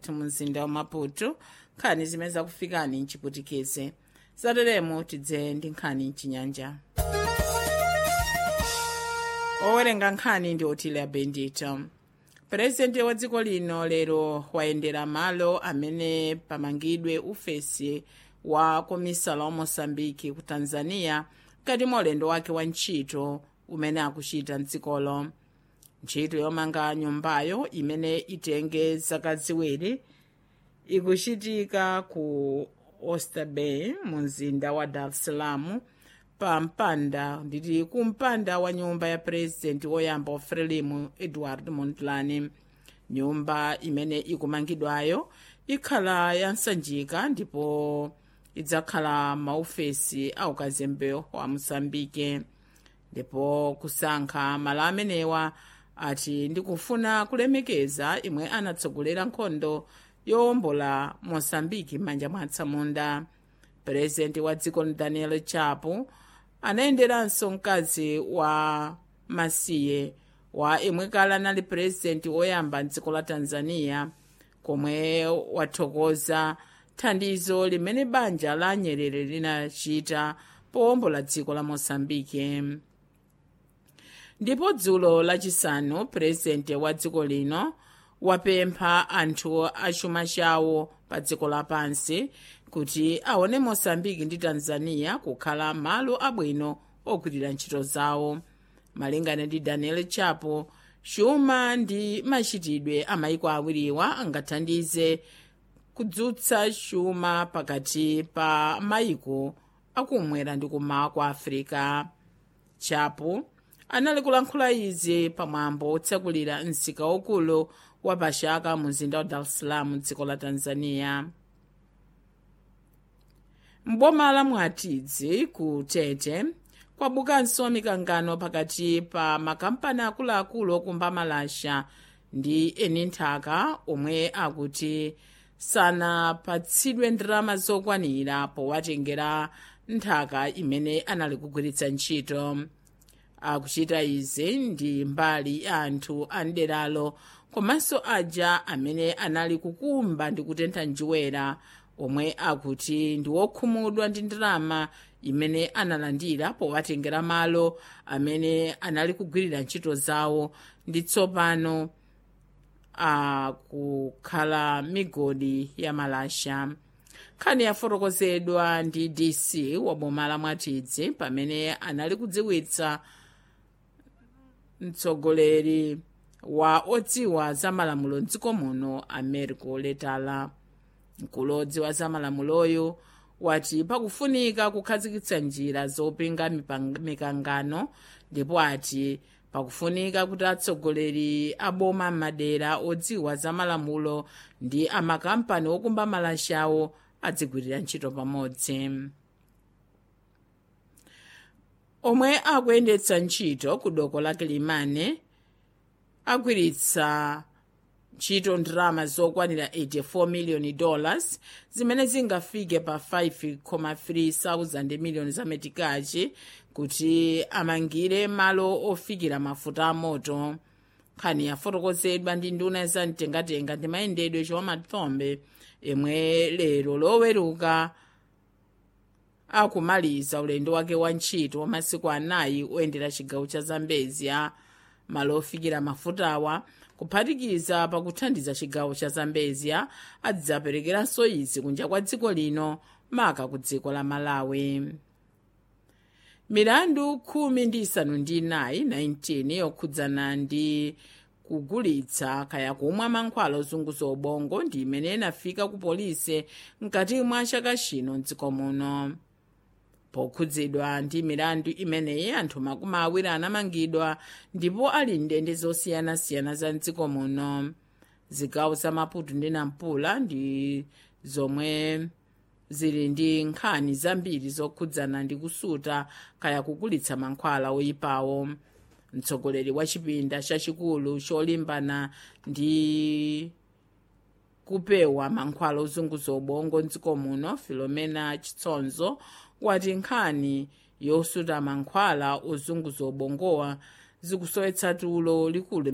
direct mu mzinda wa maputo nkhani zimene zakufikani mchiputikeze zateremo tidze ndi nkhani mchinyanja owerenga nkhani ndi otile bendito purezidenti wa dziko lino lero wayendera malo amene pamangidwe ufesi wa komisala wa mosambiki ku tanzania mkati mwa ulendo wake wa ntchito umene akuchita mdzikolo ntchito yomanga nyumbayo imene itenge zaka ziwiri ikuchitika ku oysterbay mu mzinda wa dar es salaam pa mpanda nditi ku mpanda wa nyumba ya purezidenti woyamba wa frelimu edward montlani nyumba imene ikumangidwayo ikhala yansanjika ndipo idzakhala maufesi a ukazembe wa mosambike ndipo kusankha malo amenewa ati ndikufuna kulemekeza imwe anatsogolera nkhondo yowombola mosambiki m'manja mwa atsamunda purezidenti wa dziko daniel chapo anayenderanso mkazi wa masiye wa imwe kale anali purezidenti woyamba mdziko la tanzania komwe wathokoza thandizo limene banja la nyerere linachita powombola dziko la mosambike ndipo dzulo lachisanu purezidenti wa dziko lino wapempha anthu achuma chawo pa dziko lapansi kuti aone mosambiki ndi tanzania kukhala malo abwino ogwirira ntchito zawo malingana ndi daniel chapo chuma ndi machitidwe a maiko awiriwa angathandize kudzutsa chuma pakati pa maiko akumwera ndi kumawa kwa africa chapo anali kulankhula izi pamwambo otsekulira msika wokulu wa pachaka mu mzinda wa dar es salaam dziko la tanzania mboma la mwatidzi ku tete kwabukanso mikangano pakati pa makampani akuluakulu okumba malasha ndi eni nthaka omwe akuti sanapatsidwe ndalama zokwanira powatengera nthaka imene anali kugwiritsa ntchito akuchita izi ndi mbali ya anthu a mderalo komanso aja amene anali kukumba ndi kutentha njerwa omwe akuti ndi wokhumudwa ndi ndalama imene analandira powatengera malo amene anali kugwirira ntchito zawo ndi tsopano akukhala migodi ya malasha nkhani yafotokozedwa ndi dc wa boma la mwatidzi pamene anali kudziwitsa mtsogoleri wa odziwa za malamulo mdziko muno americo letala mkulu odziwa za malamuloyo wati pakufunika kukhazikitsa njira zopinga mikangano ndipo ati pakufunika kuti atsogoleri aboma m'madera odziwa za malamulo ndi amakampani okumba malashawo adzigwirira ntchito pamodzi omwe akuyendetsa ntchito ku doko la kilimane agwiritsa ntchito ndalama zokwanira 84 miliyoni dollars zimene zingafike pa 5,3 thousand miliyoni za metikachi kuti amangire malo ofikira mafuta amoto nkhani yafotokozedwa ndi nduna za mtengatenga ndi mayendedwe chowamathombe imwe lero loweruka akumaliza ulendo wake wa ntchito wa masiku anayi oyendera chigawo cha zambezia malo ofikira mafutawa kuphatikiza pakuthandiza chigawo cha zambezia adzaperekeranso izi kunja kwa dziko lino maka ku dziko la malawi milandu khumi ndi isanu ndi inayi 19 yokhudzana ndi kugulitsa kaya kumwa mankhwala ozunguza ubongo ndi imene inafika ku polisi mkati mwa chaka chino mdziko muno pokhudzidwa ndi milandu imeneyi anthu makumi awiri anamangidwa ndipo ali ndende zosiyanasiyana za mdziko muno zigawo za maputo ndi nampula ndi zomwe zili ndi nkhani zambiri zokhudzana ndi kusuta kaya kugulitsa mankhwala oyipawo mtsogoleri wa chipinda chachikulu cholimbana ndi kupewa mankhwala ozunguza ubongo mdziko muno filomena chitsonzo wati nkhani yosuta mankhwala ozunguza ubongowa zikusowetsa tulo likulu